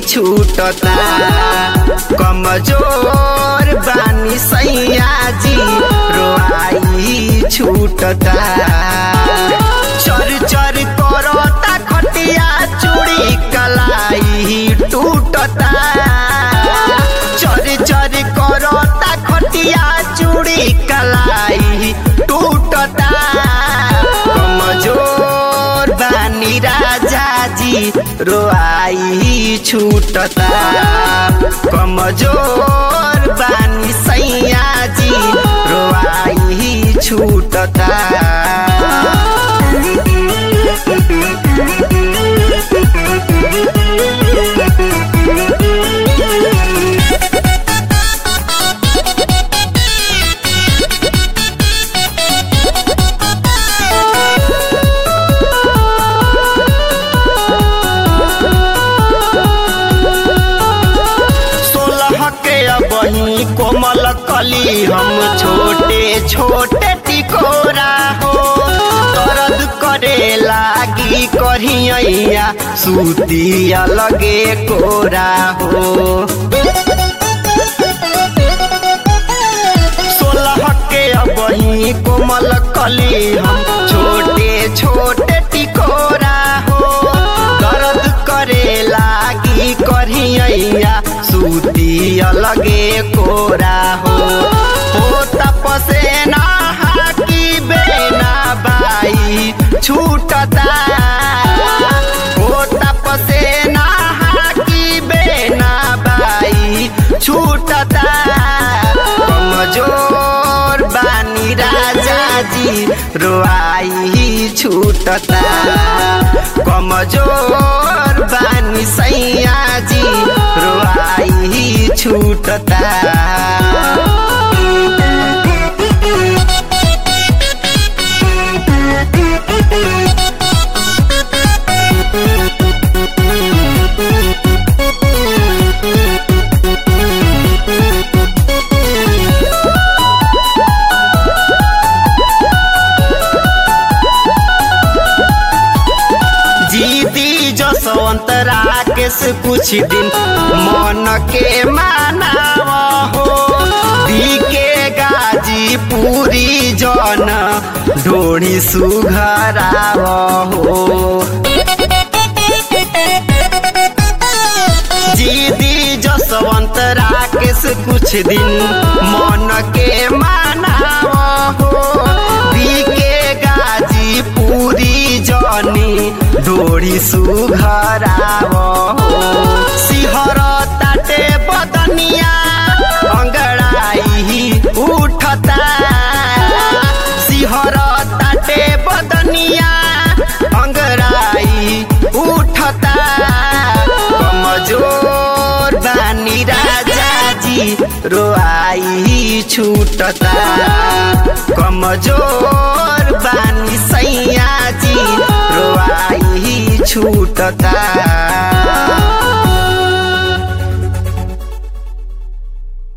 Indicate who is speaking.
Speaker 1: छूटता कमजोर बानी सैया जी रोआई छूटता चर चर करता खटिया चूड़ी कलाई टूटता चर चर करता खटिया चूड़ी कलाई टूटता कमजोर बानी राजा जी रोआई छूटता कमजोर बानी सैया जी रोआई छूटता सोलह के बही कोमल कली हम छोटे छोटे टिकोरा हो दर्द करे लागी कहिया सूती अलगे कोरा हो सोलह के बही कोमल कली हम छोटे छोटे टिकोरा हो दर्द करे लागी करिया सूती अलगे कोरा हो हो तपसे ना हाकी बेना बाई छूटता हो तपसे ना हाकी बेना बाई छूटता कमजोर बानी राजा जी रोआई छूटता कमजोर बानी सैया जी रोआई छूटता जीती जसवंत राकेश कुछ दिन मन के मानाव हो दी के गाजी पूरी जन ढोड़ी सुघराव हो जीदी जसवंत राकेश कुछ दिन मन के मानाव हो दी के गाजी पूरी जनी डोरी सुघराव हो सिहर ताटे बदनिया अंगड़ाई उठता सिहर ताटे बदनिया अंगड़ाई उठता कमजोर बानी राजा जी रोआई छूटता कमजोर बानी सैया जी रोआई छूटता